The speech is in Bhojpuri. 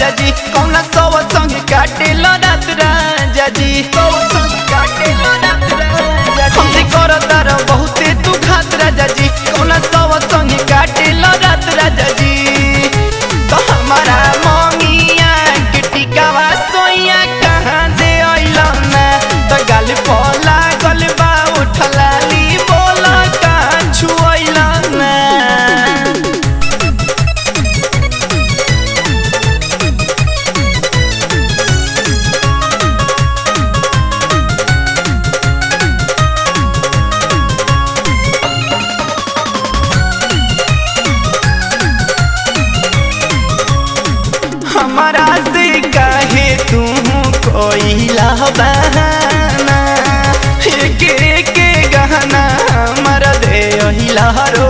राजा जी कौना सव संग काटे लो रात राजा जी हमसे करो तार बहुते तू खात राजा जी कौना सव संग काटे लो रात राजा जी तो हमारा ममिया के टिकावा सोइया कहाँ दे अइलो ना तो गल पोला गल बा उठलाली बोला कहाँ छुअइलो ना हमारा से कहे तू कोइला बहाना एक एक गहना हमारा दे हिला